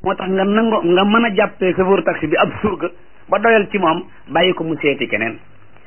moo tax nga nango nga mën a jàppee chauffeur taxi bi ab surga ba doyal ci moom bàyyi ko mu seeti keneen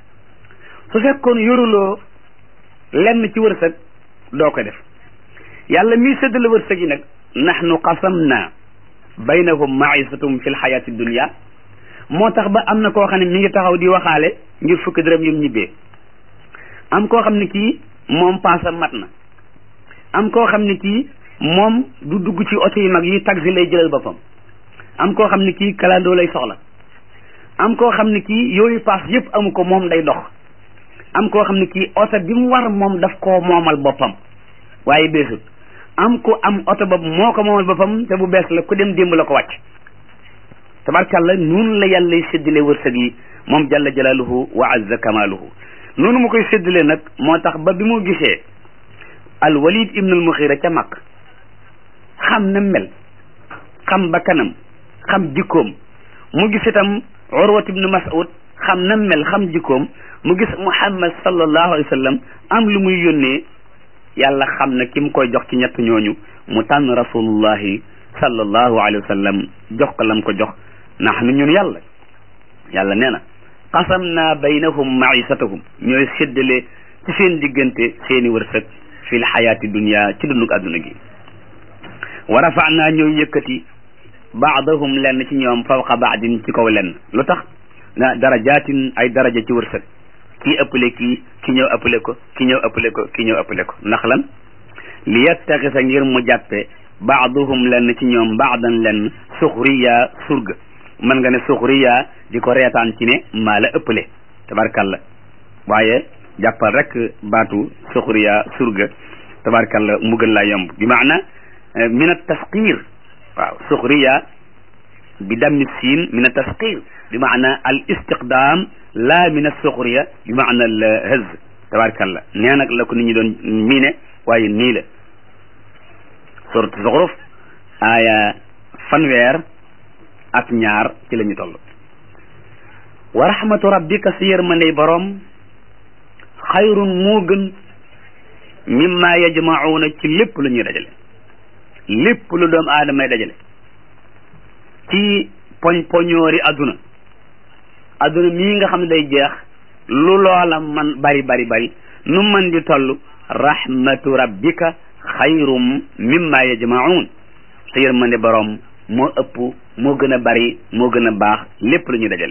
su fekkoon yoruloo lenn ci wërsëg doo ko def yàlla mii séddale wërsëg yi nag nahnu qasamna baynahum maisatum fi lxayaati dunia moo tax ba am na koo xam ne mi ngi taxaw di waxaale ngir fukki dërëm yum ñibbee am koo xam ne kii moom paasa mat na am koo xam ne kii moom du dugg ci oto yu mag yi taxi lay jëlal boppam am koo xam ne kii kalandoo lay soxla am koo xam ne kii yooyu paas yëpp amu ko moom day dox am koo xam ne kii oto bi mu war moom daf koo moomal boppam waaye beesut am ko am oto boobu moo ko moomal boppam te bu bees la ku dem démb la ko wàcc tabarkàlla noonu la yàlla séddale wërsëg yi moom jalla jalaaluhu wa azza kamaaluhu noonu mu koy séddale nag moo tax ba bi mu gisee al walid ibn al muxira ca mag xam na mel xam ba kanam xam jikkoom mu gis itam urwat ibn mas'ud xam na mel xam jikkoom mu gis muhammad sallallahu alayhi wa sallam am lu muy yónnee yàlla xam na ki mu koy jox ci ñett ñooñu mu tànn rasulullahi sallallahu alayhi wa sallam jox ko lam ko jox nahnu ñun yàlla yàlla nee na qasam naa baynahum maisatahum ñooy séddale ci seen diggante seeni wërsëg fi l xayaati dunia ci dundug adduna gi wa rafa naa ñooy yëkkati baadahum lenn ci ñoom fawqa baadin ci kaw lenn lu tax na darajaatin ay daraja ci wërsëg kii ëppale kii ki ñëw ëppale ko ki ñëw ëppale ko ki ñëw ëppale ko ndax lan li yattaxisa ngir mu jàppe baaduhum lenn ci ñoom baadan lenn suxriya surga mën nga ne suxriya di ko reetaan ci ne maa la ëppale tabarkalla waaye jàppal rek baatu suxriya surga tabarkalla mu gën laa yomb bi maana min at tasqir waaw suxriya bi dammi siin min at tasqir bi maana al istiqdaam la min as-suxriya bi maana al hëz tabarkalla nee nag la ko nit ñi doon miine waaye nii la surat zuxruf aaya fanweer ak ñaar ci la ñu toll wa rahmatu rabbika si yërmandey boroom xayrun moo gën mimma yajmacuuna ci lépp lu ñuy dajale lépp lu doom aadamay dajale ci poñ poñoori adduna adduna mii nga xam ne day jeex lu loola man bari bari bari nu man di toll rahmatu rabbika xayrum mimma yajmaun sa yërmande boroom moo ëpp moo gën a bari moo gën a baax lépp lu ñu dajale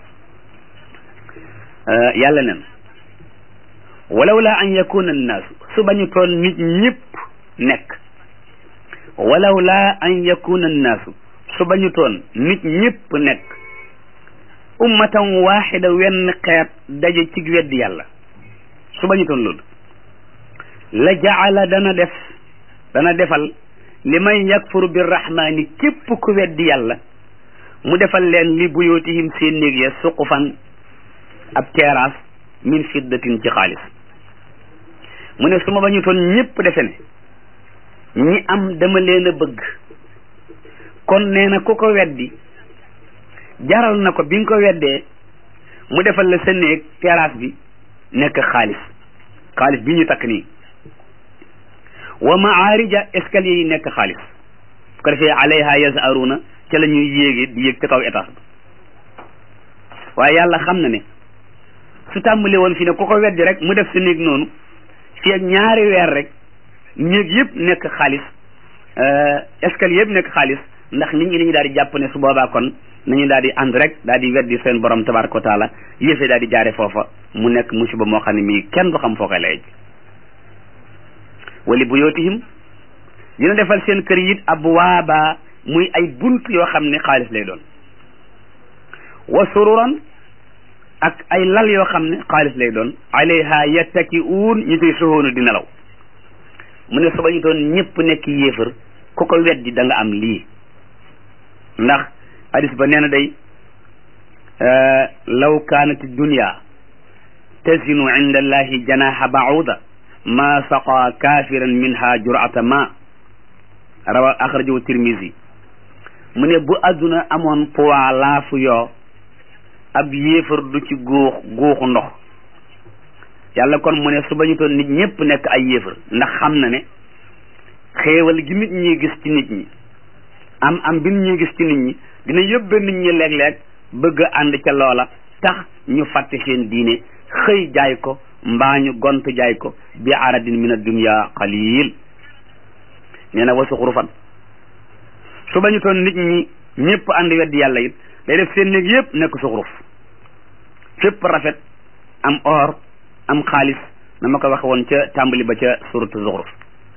yàlla nen walaw la an yakuna annaasu su bañu toon nit ñëpp nekk walaw la an yakuna annaasu su bañu toon nit ñëpp nekk ummatan waxida wenn xeet daje ci weddi yàlla su bañu toon loolu la jaala dana def dana defal li man yakfuru birrahmani képp ku weddi yàlla mu defal leen li buyootihim seen néeg ya suqufan ab terrasse min fiddatin ci xaalis mu ne su ma bañu toon ñëpp defe ne ñi am dama leen a bëgg kon nee na ku ko weddi jaral na ko bi nga ko weddee mu defal la sa néeg terrasse bi nekk xaalis xaalis bi ñu takk nii wa maarija escalier yi nekk xaalis su ko defee alayha yazaruna ca la ñuy yéege di yéeg ca kaw étage ba waaye yàlla xam na ne su tàmbali woon fi ne ku ko weddi rek mu def sa néeg noonu fii ak ñaari weer rek néeg yëpp nekk xaalis escalier yëpp nekk xaalis ndax nit ñi dañu daal di jàpp ne su boobaa kon nañu daal di ànd rek daal di weddi seen borom tabaraka wa taala yëfe daal di jaare foofa mu nekk musiba moo xam ne mii kenn du xam foo koy lay wali buyootihim dina defal seen kër yi it abwaaba muy ay bunt yoo xam ne xaalis lay doon wa sururan ak ay lal yoo xam ne xaalis lay doon alayha yattaki'uun ñu koy soxoonu di nelaw mu ne suba ñu doon ñëpp nekk yéefar ku ko weddi da nga am lii ndax hadis ba nee na day law kaanat dunya tazinu inda allahi janaha ba'uda ma saqa kafiran minha jur'ata ma rawa axrajahu tirmisi mu ne bu adduna amoon poids laafu yoo ab yéefar du ci góox góoxu ndox yàlla kon mu ne su bañu toon nit ñëpp nekk ay yéefar ndax xam na ne xéewal gi nit ñi gis ci nit ñi am am bi ñuy gis ci nit ñi dina yóbbe nit ñi léeg-léeg bëgg a ànd ca loola tax ñu fàtte seen diine xëy jaay ko mbaa ñu gont jaay ko bi aradin min ad-dunya qalil nee na wasu xurufan su bañu toon nit ñi ñëpp ànd weddi yàlla it day def seen néeg yëpp nekk suxuruf fépp rafet am or am xaalis na ma ko waxe woon ca tàmbali ba ca suratu zuxruf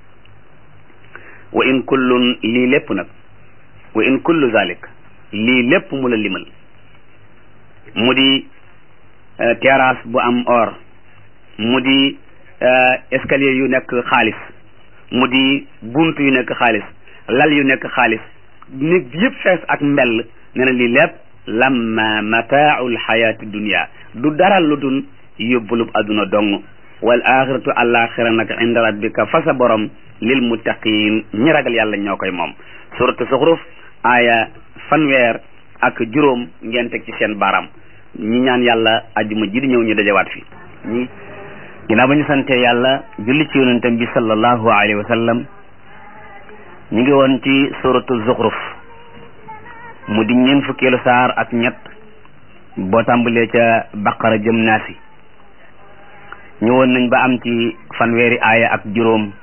wa in kullun lii lépp nag wa in kullu zalik lii lépp mu la limal mu di terrasse bu am or mu di escalier yu nekk xaalis mu di bunt yu nekk xaalis lal yu nekk xaalis nit bi yëpp fees ak mbell nee na lii lépp lamma mataaul xayaati dunia du dara lu dul yóbbulub adduna dong wal axiratu alaxira nag inda rabbika fa sa borom lil muttaqin ñi ragal yàlla ñoo koy moom suratu suxruf aaya fanweer ak juróom ngeen teg ci seen baaraam ñi ñaan yàlla ajjuma ji di ñëw ñu dajawaat fi ñi ginnaaw ba ñu sante yàlla julli ci yonentam bi sallallahu alayhi wa sallam ñu ngi woon ci suratu zuxruf mu di ñeen fukkeelu saar ak ñett boo tàmbalee ca baqara jëm naasi ñëwoon nañ ba am ci fanweeri aaya ak juróom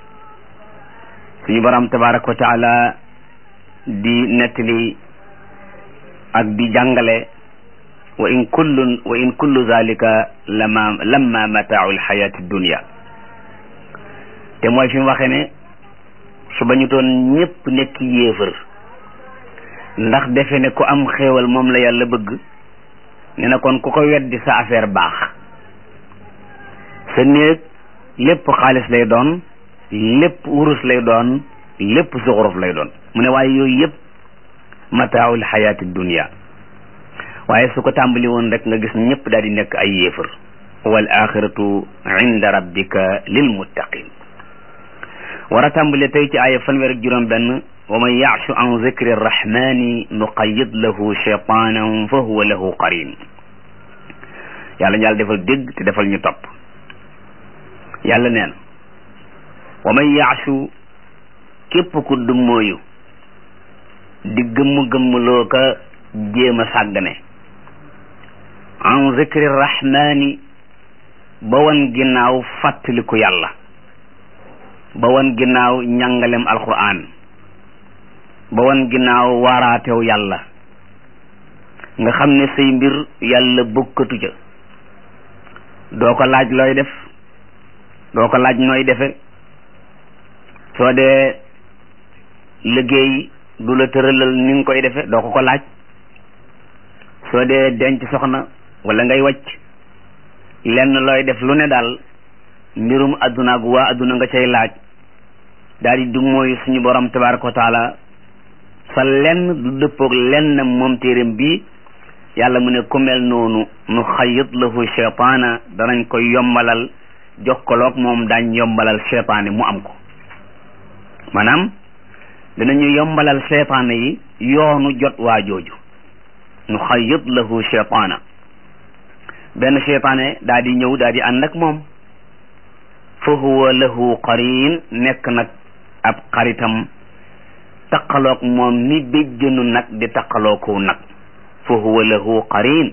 suñu borom tabaraka wa taala di nettali ak di jàngale wa in kullun wa in kullu zalika lama lamma mataau alxayati dunia te mooy fi mu waxee ne su ba ñu doon ñëpp nekk yéefër ndax defe ne ku am xéewal moom la yàlla bëgg ne na kon ku ko weddi sa affaire baax sa néeg lépp xaalis lay doon lépp wurus lay doon lépp suxuruf lay doon mu ne waaye yooyu yëpp mataawul xayaati dunia waaye su ko tàmbali woon rek nga gis ñëpp daal di nekk ay yéefar wal axiratu inda rabbika lil muttaqin war a tàmbale tey ci aaya fanweer ak juróom benn wa man yaashu an zikri rrahmani nuqayid lahu cheytanan fa huwa lahu qarin yàlla ñu yàlla defal dégg te defal ñu topp yàlla neen wa man yaashu képp ku dummóoyu di gëmm-gëmmloo ka jéem a sàggane an zikri rahmani ba wan ginnaaw fàttaliku yàlla ba wan ginnaaw njàngalem alquran ba wan ginnaaw waaraatew yàlla nga xam ne say mbir yàlla bokkatu ca doo ko laaj looy def doo ko laaj nooy defe soo dee liggéey du la tëralal ni nga koy defe doo ko ko laaj soo dee denc soxna wala ngay wàcc lenn looy def lu ne daal mbirum adduna ak waa adduna nga cay laaj daal di du mooy suñu borom tabaraka wa taala sa lenn du dëppoog lenn moom téeréem bii yàlla mu ne ku mel noonu nu xayit lahu cheytaana danañ koy yombalal jokkaloog moom daañ yombalal cheytaane mu am ko maanaam dinañu yombalal cheytaane yi yoonu jot waa jooju nu xayit lahu cheytaana benn cheytaane daa di ñëw daa di ànd ak moom fa huwa lahu qarin nekk nag ab xaritam taqaloog moom ni béjjënu nag di taqaloo ko nag fa huwa lahu qarin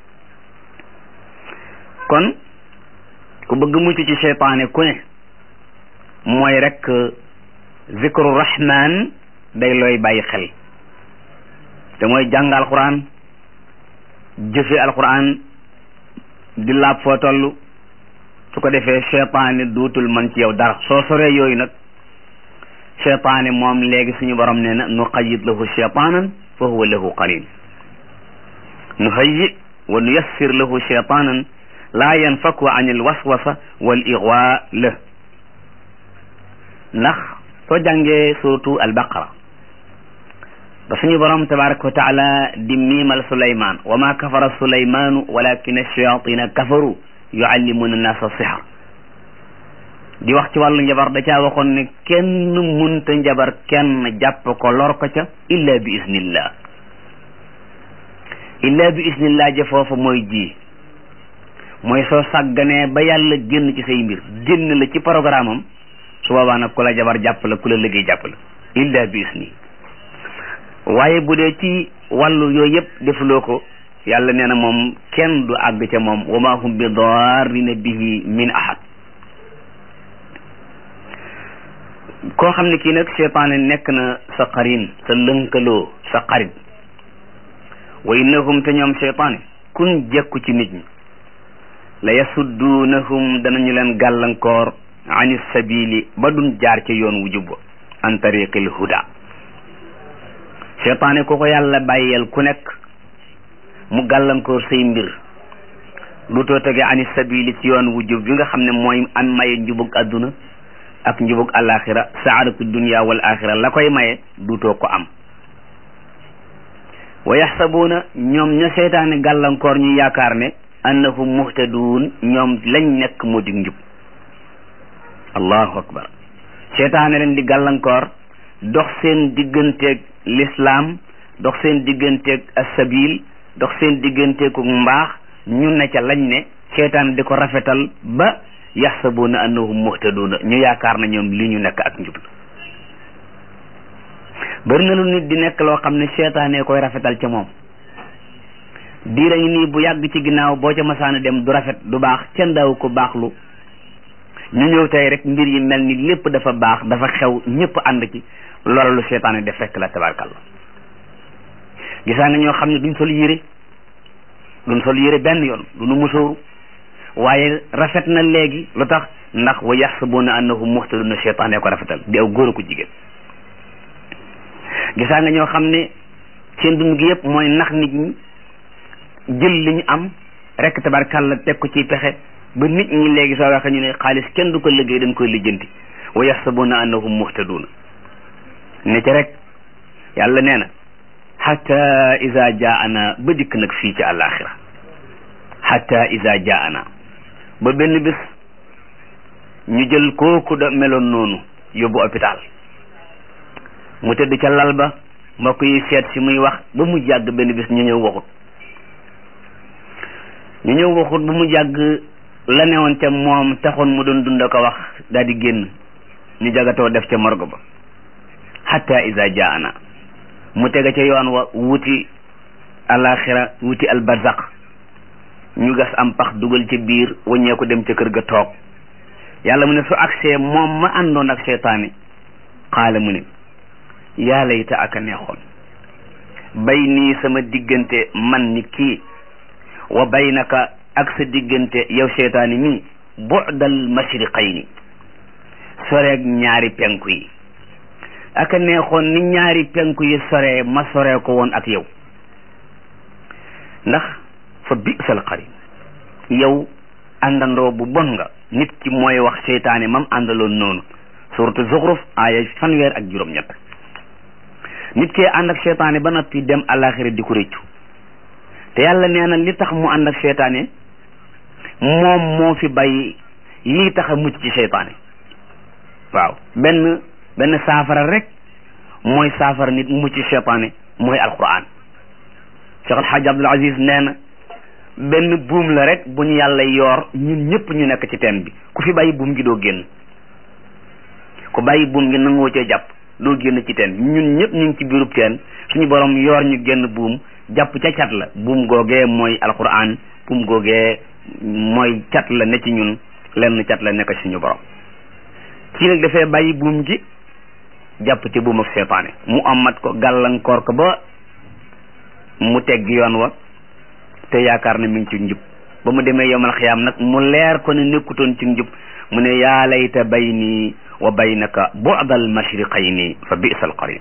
kon ku bëgg mucc ci cheytaane ku ne mooy rek zikru rahman day looy bàyyi xel te mooy jàng alquran jëfe alquran di laab foo toll su ko defee cheytaane duutul man ci yow dara soo soree yooyu nag cheytaane moom léegi suñu borom nee na nu qayid lahu cheytaanan fa huwa lahu qarin nu hayyi wa nu yassir lahu cheytaanan laa yanfaku an il waswasa wal igwa la ndax soo jàngee suratu albaqara ba suñu borom tabaraka wa taala di miimal suleyman wa ma kafara suleymanu walakin ash-shayatina kafaru yuallimuna nasa sixar di wax ci wàllu njabar da caa waxoon ne kenn munta njabar kenn jàpp ko lor ko ca illa bi isnillah illa bi isnillah ja foofa mooy ji mooy soo sàgganee ba yàlla génn ci say mbir génn la ci programme am su boobaa nag ku la jabar jàpp la ku la liggéey jàpp la illa bi isni waaye bu dee ci wàllu yooyu yëpp defuloo ko yàlla nee na moom kenn du àgg ca moom wa ma hum bi darrina bihi min ahad koo xam ne kii nag seytaane nekk na sa xarin sa lënkaloo sa xarit wa innahum te ñoom seytaane kun jekku ci nit ñi la yasudduunahum danañu leen gàllankoor ani sabili ba duñ jaar ca yoon wu jubba an tariqil huda seytaane ku ko yàlla bàyyeel ku nekk mu gàllankoor say mbir lu too tege ani sabili ci yoon wu jub bi nga xam ne mooy am maye njubug adduna ak njubug alaxira saadatu dunia wal axira la koy maye duutoo ko am wa yaxsabuuna ñoom ña seytaane gàllankoor ñu yaakaar ne annahum muhtaduun ñoom lañ nekk moo dig njub allahu akbar seytaane leen di gàllankoor dox seen digganteeg lislaam dox seen digganteeg asabil dox seen digganteeku mbaax ñu ne ca lañ ne seytaane di ko rafetal ba yaxsabuuna annahum muhtaduuna ñu yaakaar na ñoom li ñu nekk ak njub bari na lu nit di nekk loo xam ne seytaane koy rafetal ca moom diira ngi nii bu yàgg ci ginnaaw boo ca masaana dem du rafet du baax kenn daaw ko baaxlu ñu ñëw tey rek mbir yi mel ni lépp dafa baax dafa xew ñëpp ànd ci loola lu seytaane def rek la tabarkalla gisaa nga ñoo xam ne duñ sol yére duñ sol yére benn yoon duñu musóoru waaye rafet na léegi lu tax ndax wa yaxsabuuna annahum muhtaduna seytaane ko rafetal di aw góor ko jigéen gisaa nga ñoo xam ne seen dund gi yëpp mooy nax nit ñi jël li ñu am rek tabarkalla teg ko ci pexe ba nit ñi léegi soo waxee ñu ne xaalis kenn du ko liggéey dañ koy lijjanti wa yaxsabuuna annahum muhtaduuna ne ca rek yàlla nee na xatta ida jaana ba dikk nag fii ci àllaaxira xatta ida jaana ba benn bés ñu jël kooku da meloon noonu yóbbu hôpital mu tëdd ca lal ba mbokk yi seet si muy wax ba mu jàgg benn bés ñu ñëw waxut ñu ñëw waxut ba mu jàgg la newoon ca moom taxoon mu doon dund ko wax daal di génn ñu jagatoo def ca morgue ba hatta iza jaana mu tega ca yoon wa wuti alaxira wuti albarzaq ñu gas am pax dugal ca biir waññee ko dem ca kër ga toog yàlla mu ne su agsee moom ma àndoon ak seytaane xaala mu ne yaa layta aka neexoon bay nii sama diggante man ni kii wa baynaka ak sa diggante yow seytaani mi bu'dal mashriqayni soreeg ñaari penku yi aka neexoon ni ñaari penku yi soree ma soree ko woon ak yow ndax fa bi'sal qarin yow àndandoo bu bon nga nit ki mooy wax seytaane mam àndaloon noonu suratu zuxruf aaya fanweer ak juróom-ñett nit kee ànd ak seytaane ba noppi dem àllaaxira di ko réccu te yàlla nee na li tax mu ànd ak seytaane moom moo fi bàyyi lii tax a mucc ci seytaane waaw benn benn saafara rek mooy saafara nit mucc ci seytaane mooy alquran Cheikh Alhaji Abdul Aziz nee na benn buum la rek bu ñu yàlla yoor ñun ñëpp ñu nekk ci teen bi ku fi bàyyi buum gi doo génn ku bàyyi buum gi nangoo cee jàpp doo génn ci teen ñun ñëpp ñu ngi ci biirub teen suñu borom yoor ñu génn buum jàpp ca cat la buum googee mooy alquran buum googee mooy cat la ne ci ñun lenn cat la nekk suñu borom kii nag dafay bàyyi buum gi jàpp ci buum ak seytaane mu amat ko gàllankoor ko ba mu tegg yoon wa te yaakaar ne mi ngi ci njub ba mu demee yomal xiyaam nag mu leer ko ne nekkutoon ci njub mu ne yaa layta bayni wa baynaka bu'dal mashriqayni fa bi'sal qarin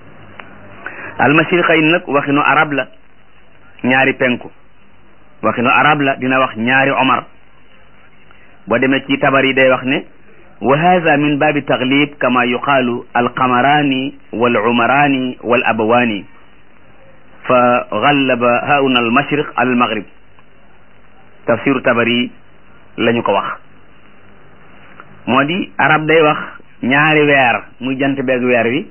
al mashriqayni nag waxinu arab la ñaari penku waxinu arab la dina wax ñaari omar boo demee ci tabar yi day wax ne wa hadha min babi taglib kama yuqaalu alqamarani wal umarani wal abawani fa gallaba hauna al mashriq al maghrib tafsiru tabari la ñu ko wax moo di arab day wax ñaari weer muy jant beeg weer wi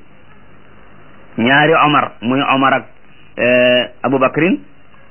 ñaari omar muy omar ak aboubacrin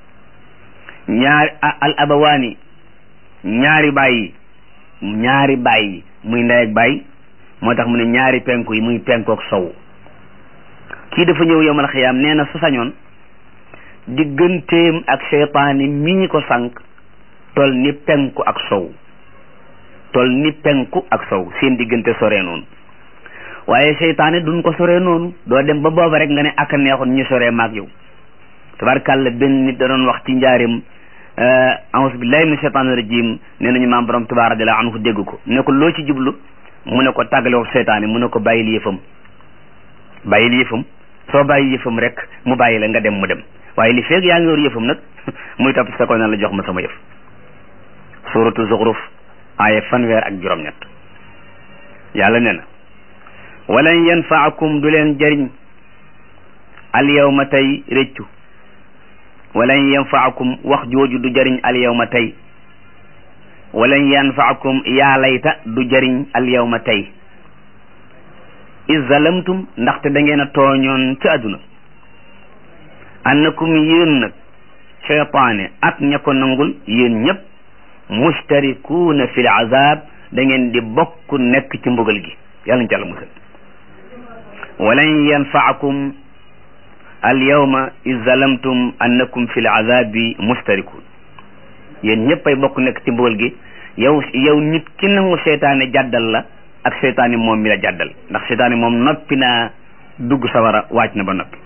ñaari al abawaani ñaari bàyyi ñaari bàyyi muy ndey ak bàyyi moo tax mu ne ñaari penku yi muy penku ak sow kii dafa ñëw yowmal xiyaam nee na su sañoon digganteem ak seytaane mi ñi ko sànq tol ni penku ak sow tol ni penku ak sow seen diggante sore noonu waaye seytaane duñ ko sore noonu doo dem ba booba rek nga ne ak a neexoon ñu sore maag yow tabarkàlla benn nit da doon wax ci njaarim auzu billahi min shaytaani rajim nee nañu maam borom Tuubaa radiyallahu anhu dégg ko ne ko loo ci jublu mu ne ko tàggale ko seytaane mu ne ko bàyyil yëfam bàyyil yëfam soo bàyyi yëfam rek mu bàyyi la nga dem mu dem waaye li feeg yaa ngi yor yëfam nag muy topp sa ko na la jox ma sama yëf suratu zuxruf aaya fanweer ak juróom-ñett yàlla nee na walan yanfaakum du leen jëriñ al yawma tey réccu walan yanfaakum wax jooju du jëriñ al yawma tey walan yanfaakum yaa layta du jëriñ al yawma tey is zalamtum ndaxte da ngeen a tooñoon ci àdduna annakum yéen nag cheytaane ak ña ko nangul yéen ñëpp mustarikuuna fi l azab da ngeen di bokk nekk ci mbugal gi yàlla ñu ci àlla musal walan yanfaakum al yawma iz zalamtum annakum fi l azabi mustarikuun yéen ñëpp ay bokk nekk ci mbugal gi yow yow nit ki nangu seytaane jàddal la ak seytaane moom mi la jàddal ndax seytaane moom noppi naa dugg sawara wàcc na ba noppi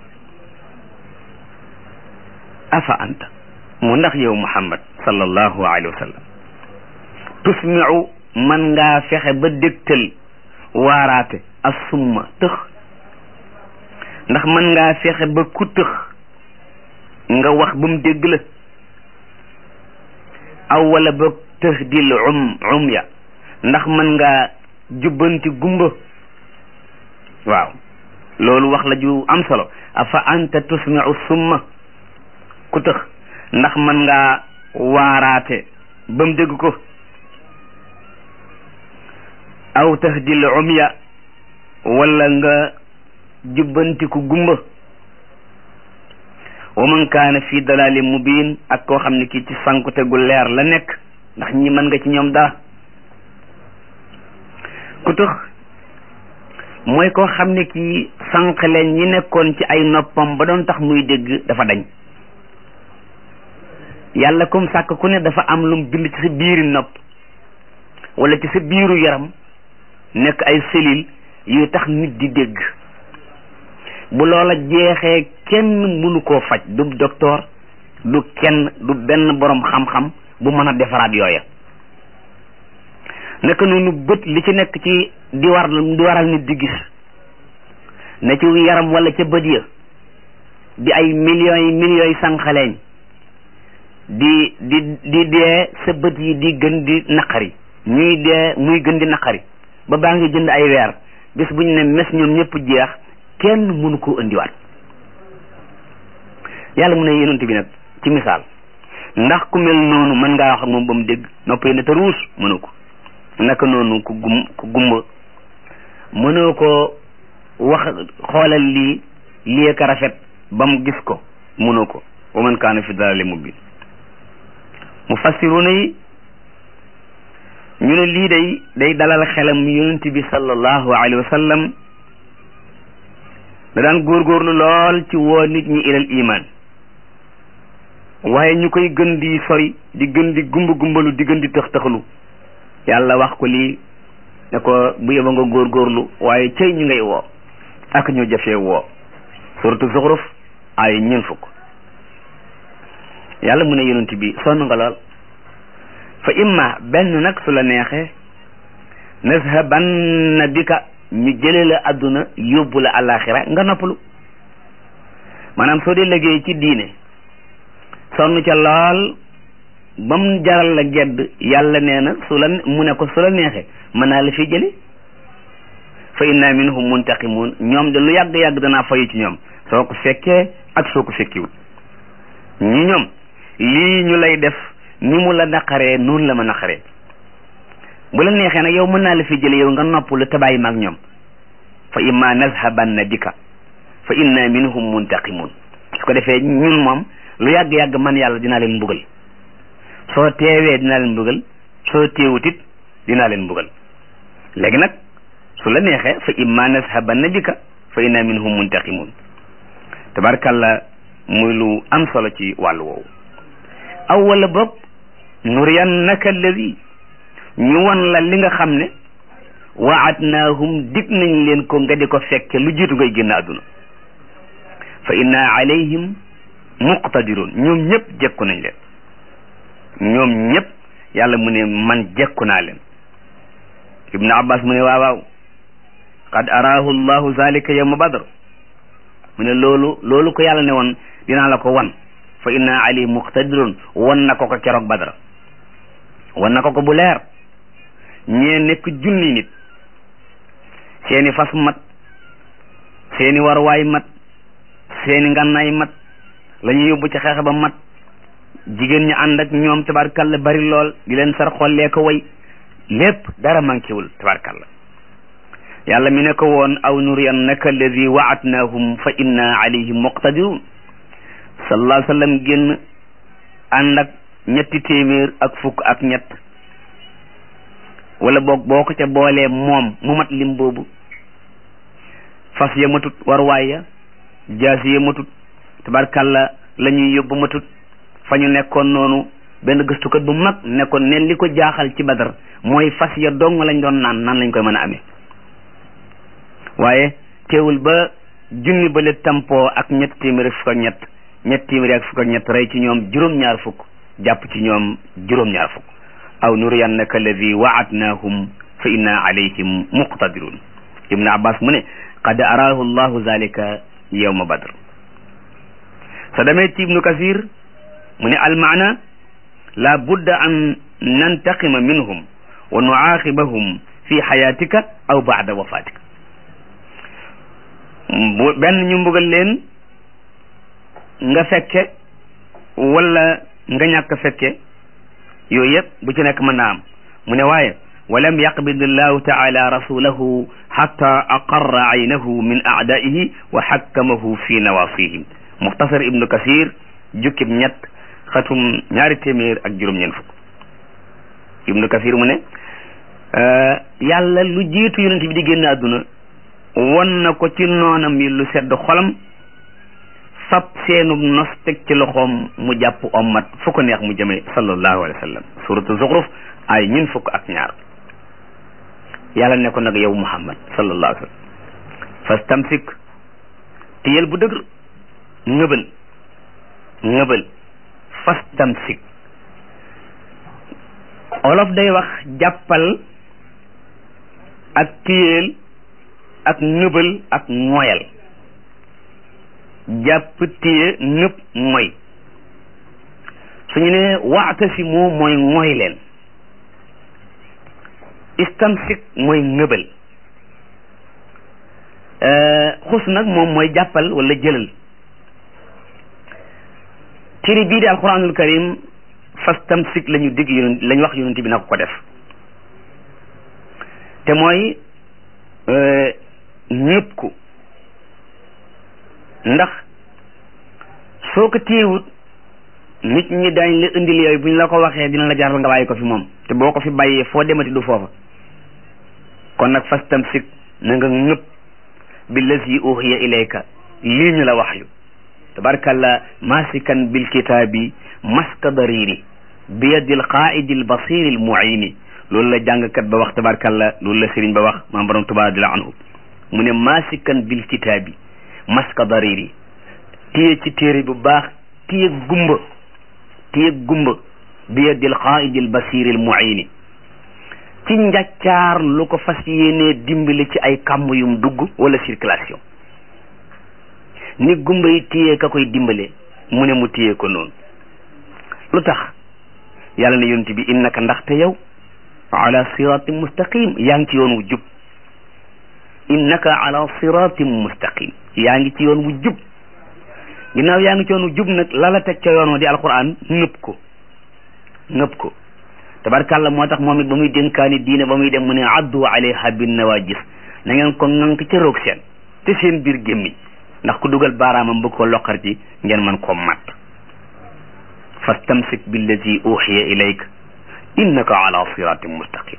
afa anta mu ndax yow muhammad sallallahu alayhi wa sallam tusmiu man ngaa fexe ba dégtal waaraate assumma tëx ndax man ngaa fexe ba ku tëx nga wax ba mu dégg la aw wala ba tëx dil um um ya ndax man ngaa jubbanti gumba waaw loolu wax la ju am solo afa anta tusmiu summa ku tëx ndax man ngaa waaraate ba mu dégg ko aw tahdil umya wala nga jubbanti ku gumba wa man kaana fi dalalin mubin ak koo xam ne kii ci sankute gu leer la nekk ndax ñi mën nga ci ñoom dara ku tëx mooy koo xam ne kii sànq leen ñi nekkoon ci ay noppam ba doon tax muy dégg dafa dañ yàlla comme sàkk ku ne dafa am lum bind ci sa biiri nopp wala ci sa biiru yaram nekk ay cellules yu tax nit di dégg bu loola jeexee kenn mënu koo faj du docteur du kenn du benn borom xam-xam bu mën a defaraat yooya naka noonu bët li ci nekk ci di war di waral nit di gis ne ci yaram wala ca bët ya di ay millions yi millions yi sànqaleeñ di di di dee sa bët yi di gën di naqari ñuy dee muy gën di naqari ba baa ngi jënd ay weer bis bu ñu ne mes ñoom ñëpp jeex kenn mënu koo indiwaat yàlla mu ne yonent bi nag ci misaal ndax ku mel noonu mën ngaa wax ak moom ba mu dégg noppee ne te ruus mënu ko naka noonu ku gum ku gumba mënoo ko wax xoolal lii lii ka rafet ba mu gis ko mënoo ko wa man kaana fi dalali mubin mufassiruna yi ñu ne lii day day dalal xelam yonent bi sallallahu alayhi wa sallam da daan góorgóorlu lool ci woo nit ñi ilal iman waaye ñu koy gën di sori di gën di gumba gumbalu di gën di tëx tëxalu yàlla wax ko lii ne ko bu yeba nga góorgóorlu waaye cëy ñu ngay woo ak ñu jafee woo suratu zuxruf ay ñeen fukk yàlla mu ne yonent bi sonn nga lool fa imma benn nag su la neexee nazhabanna bika ñu jële la adduna yóbbu la alaxira nga noppalu maanaam soo dee liggéey ci diine sonn ca lool ba mu jaral la gedd yàlla nee na su la mu ne ko su la neexee mën naa la fi jële fa inna minhum muntaqimun ñoom de lu yàgg-yàgg danaa fayu ci ñoom soo ko fekkee ak soo ko fekkiwut ñi ñoom lii ñu lay def ni mu la naqaree noonu la ma naqaree bu la neexee nag yow mën naa la fi jële yow nga noppalu te bàyyi maag ñoom fa imma nazhabanna bika fa inna minhum muntaqimun su ko defee ñun moom lu yàgg-yàgg man yàlla dinaa leen mbugal soo teewee dinaa leen mbugal soo teewutit dinaa leen mbugal léegi nag su la neexee fa imma nazhabanna bika fa inna minhum muntaqimun tabarkalla muy lu am solo ci wàllu woowu aw wala boog nuriyannaka alladi ñu won la li nga xam ne waadnaahum dig nañ leen ko nga di ko fekke lu jiitu ngay génn àdduna fa inna alayhim muqtadirun ñoom ñëpp jekku nañ leen ñoom ñëpp yàlla mu ne man jekku naa leen ibnu abbas mu ne waaw waaw qad araahu llahu zalika yawma badr mu ne loolu loolu ko yàlla ne woon dinaa la ko wan fa inna alayhim muqtadirun wan na ko ko keroog badr wan na ko ko bu leer ñee nekk junni nit seeni fas mat seeni warwaay mat seeni ngànnaay mat la ñu yóbbu ci xeex ba mat jigéen ñi ànd ak ñoom tabarkalla bari lool di leen sar xollee ko way lépp dara manquéwul tabarkalla yàlla mi ne ko woon aw nuriyannaka alladi waadnaahum fa inna alayhim muqtadirun sallallahu alayhi wa sallam génn ànd ak ñetti téeméer ak fukk ak ñett wala boog boo ko ca boolee moom mu mat lim boobu fas ya matut warwaay ya jaasi ya matut tabarkalla la ñuy yóbbu matut fa ñu nekkoon noonu benn gëstukat bu mag nekkoon ne li ko jaaxal ci badar mooy fas ya dong lañ doon naan nan lañ koy mën a amee waaye teewul ba junni bale tampoo ak ñett téeméer ak fukk ak ñett ñett téeméer ak fukk ak ñett rey ci ñoom juróom-ñaar fukk jàpp ci ñoom juróom-ñaar fukk aw nuriyannaka alladi waadnaahum fa inna alayhim muqtadirun ibnu abbas mu ne qad araahu llahu zalika yawma badr sa demee ci ibnu kasir mu ne almaana la budda an nantaqima minhum wa nuaaqibahum fi xayatika aw baada wafatika bu benn ñu mbugal leen nga fekke wala nga ñàkk fekke yooyu yëpp bu ci nekk mën naa am mu ne waaye walam yaqbid allahu taala rasulahu xatta aqarra aynahu min aadaihi wa xakkamahu fi nawasihim muxtasar ibnu kasir jukkib ñett xatum ñaari téeméer ak juróom-ñeent fukk ibnu kasir mu ne yàlla lu jiitu yonent bi di génn àdduna won na ko ci noonam yi lu sedd xolam fab seenub nos teg ci loxoom mu jàpp ommat fu ko neex mu jëme sallallahu alayhi wa sallam suratu zuxruf ay ñun fukk ak ñaar yàlla ne ko nag yow muhammad sallallahu alayhi wa sallam fastamsik téyel bu dëgër ngëbal ngëbal fastamsik olof day wax jàppal ak téyel ak ngëbal ak moyal jàpp téye nëpp mooy suñu ne waatasimu mooy mooy leen istamsik mooy ngëbal xus nag moom mooy jàppal wala jëlal téere bii di alquranul karim fastamsik la ñu digg yonent la ñu wax yonent bi na ko ko def te mooy ñëpp ko ndax soo ko téyewut nit ñi dañ la indil yooyu bu ñu la ko waxee dina la jaral nga bàyyi ko fi moom te boo ko fi bàyyee foo demati du foofa kon nag fastamsik na nga ñëpp billazi uhiya ilayka lii ñu la wax yu tabarkalla masikan bil kitaabi maska dariri bi yadil qaidi al basiri al muini loolu la jàngkat ba wax tabarkalla loolu la sëriñ ba wax maam borom tuba radiyallahu anhu mu ne masikan bil kitaabi maska dariri téye ci téere bu baax téye gumba téye gumba bi yadil qaidi al basiri al muini ci njàccaar lu ko fas yéenee dimbali ci ay kàmm yum dugg wala circulation ni gumba yi téye ka koy dimbale mu ne mu téye ko noonu lu tax yàlla ne yonent bi innaka ndaxte yow ala siratin mustaqim yaa ngi ci yoon wu jub innaka ala siratin mustaqim yaa ngi ci yoon wu jub ginnaaw yaa ngi ci yoon wu jub nag la la teg ca yoon wa di alquran nëpp ko nëpp ko tabarkàlla moo tax moom it ba muy dénkaani diine ba muy dem mu ne addu alayha bin nawajis na ngeen ko ŋànk ca roog seen te seen biir gémmiñ ndax ku dugal baaraamam bëgg ko loqar ci ngeen mën koo matt fastamsik billazi uxiya ilayk innaka ala siratin mustaqim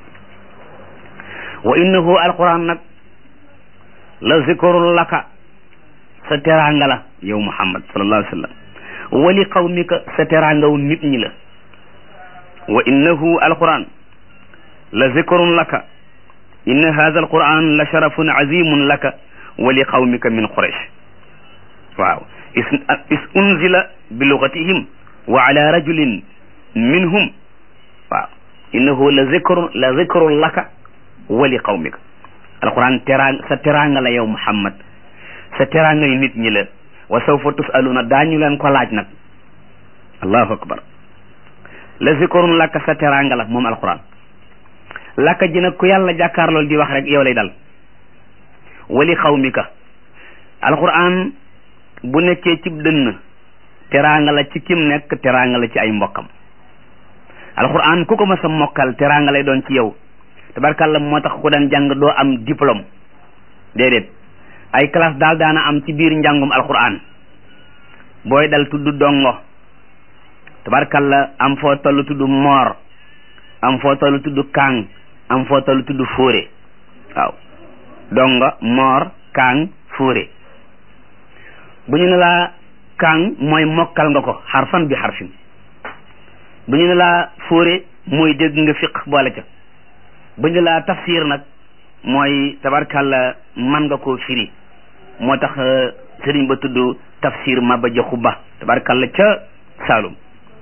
wa innahu alquran nag la zikrun laka sa teraanga la yow muhammad sallallahu alayhi wa sallam wali qawmika sa teraangaw nit ñi la wa innahu alquran la zikrun laka inna hadha alquran la sharafun azimun laka wa li qawmika min quraish waaw is unzila bi lugatihim wa ala rajulin minhum waaw innahu la zikrun la zikrun laka wa li qawmika alquran terang sa teraanga la yow muhammad sa teraanga yi nit ñi la wa sawfa tusaluna daañu leen ko laaj nag allahu akbar la zikrun laka sa teraanga la moom alquran laka ji nag ku yàlla jàkkaarlool di wax rek yow lay dal wali xawmika alquran bu nekkee cib dënn teraanga la ci kim nekk teraanga la ci ay mbokkam alquran ku ko mas a mokkal teraanga lay doon ci yow tabarkàlla moo tax ku daan jàng doo am diplôme déedéet ay classe daal daana am ci biir njàngum alquran booy dal tudd dongo tabarkàlla am foo toll tudd moor am foo toll tudd kàng am foo toll tudd fóore waaw dongo moor kàng fóore bu ñu ne laa kàng mooy mokkal nga ko xarfan bi xarfin bu ñu ne laa fóore mooy dégg nga fiq boole ca bu ñu laa tafsir nag mooy tabarkàlla man nga koo firi moo tax sëriñ ba tudd tafsir Maba Jaxu Ba tabarkàlla ca Saalum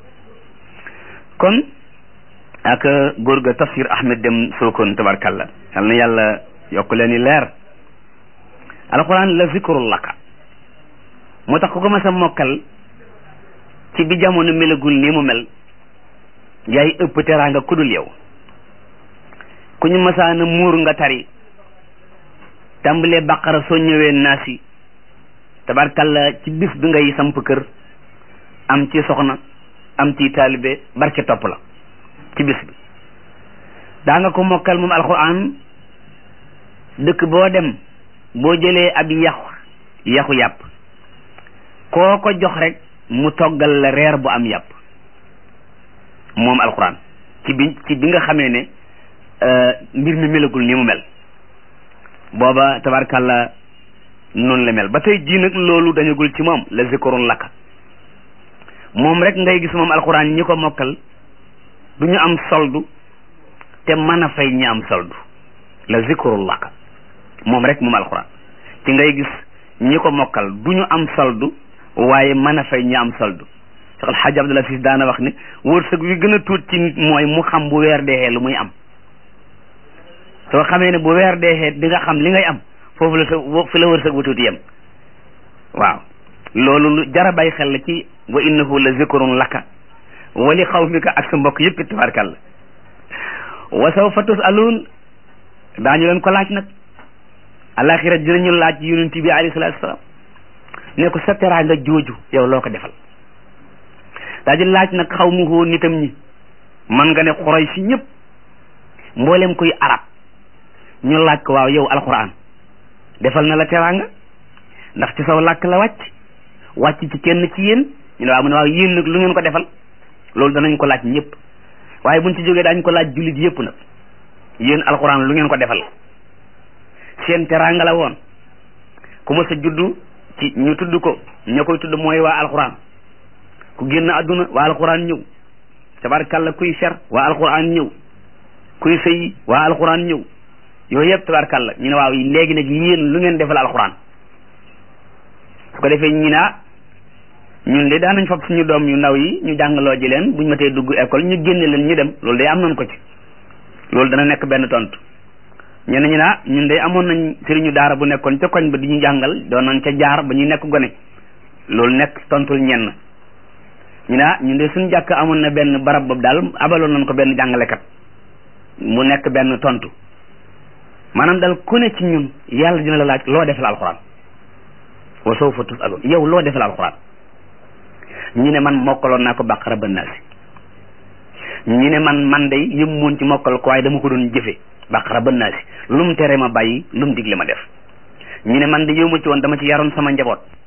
kon ak góor ga tafsir Ahmed Dem Sokone tabarkàlla yal na yàlla yokk leen i leer alquran la zikrul laka moo tax ku ko mas a mokkal ci bi jamono melagul nii mu mel yaay ëpp teraanga ku dul yow ku ñu masaana muur nga tari tàmbalee baqara soo ñëwee naasi tabarkalla ci bis bi ngay samp kër am ci soxna am ci taalibe barke topp la ci bis bi daa nga ko mokkal moom alquran dëkk boo dem boo jëlee ab yaxu yaxu yàpp koo ko jox rek mu toggal la reer bu am yàpp moom alquran ci bi ci bi nga xamee ne mbir mi melagul ni mu mel booba tabarkàlla noonu la mel ba tey jii nag loolu dañagul ci moom la zikrun laka moom rek ngay gis moom alquran ñi ko mokkal du ñu am soldu te mën a fay ñi am soldu la zikrun laka moom rek moom alquran ci ngay gis ñi ko mokkal du ñu am soldu waaye mën a fay ñi am soldu Cheikh El Hadj Abdoul Aziz daana wax ne wërsëg wi gën a tuut ci nit mooy mu xam bu weer deexee lu muy am soo xamee ne bu weer deexee di nga xam li ngay am foofu la sa fi la wërsëg bu tuuti yem waaw loolu lu jara bàyyi xel la ci wa innahu la zikrun laka wa li xawmika ak sa mbokk yëpp tabarkàlla wa sawfa tusaluun daañu leen ko laaj nag alaxira dinañu laaj yonent bi alayhi salaatu salaam ne ko sa teraanga jooju yow loo ko defal daa di laaj nag xaw mu hoo nitam ñi man nga ne xoroy si ñëpp mboolem kuy arab ñu laaj ko waaw yow alquran defal na la teraanga ndax ci saw làkk la wàcc wàcc ci kenn ci yéen ñu ne waaw mu ne waaw yéen nag lu ngeen ko defal loolu danañ ko laaj ñëpp waaye buñ ci jógee daañ ko laaj jullit yëpp nag yéen alquran lu ngeen ko defal seen teraanga la woon ku ma sa juddu ci ñu tudd ko ña koy tudd mooy waa alquran ku génn àdduna waa alquran ñëw tabarkàlla kuy fer waa alquran ñëw kuy sëy waa alquran ñëw yooyu yëpp tabarkàlla ñu ne waaw léegi nag yéen lu ngeen defal alquran su ko defee ñi naa ñun de daanañ fab suñu doom yu ndaw yi ñu jàngaloo ji leen buñ ma tee dugg école ñu génne leen ñu dem loolu de am nañ ko ci loolu dana nekk benn tontu ñenn ñi naa ñun de amoon nañ sëriñu daara bu nekkoon ca koñ ba di ñu jàngal doon nañ ca jaar ba ñu nekk gone loolu nekk tontul ñenn ñu naa ñun de suñu jàkk amoon na benn barab boobu daal abaloon nañ ko benn jàngalekat mu nekk benn tontu maanaam daal ku ne ci ñun yàlla dina la laaj loo defal alxuraan wa sawfa tusalun yow loo defal alxuraan ñu ne man mokkaloon naa ko bàqara ba naasi ñu ne man man day yëm moon ci mokkal ko waaye dama ko doon jëfe bàqara ba naasi lu mu tere ma bàyyi lu mu digle ma def ñu ne man de yow ma ci woon dama ci yaroon sama njaboot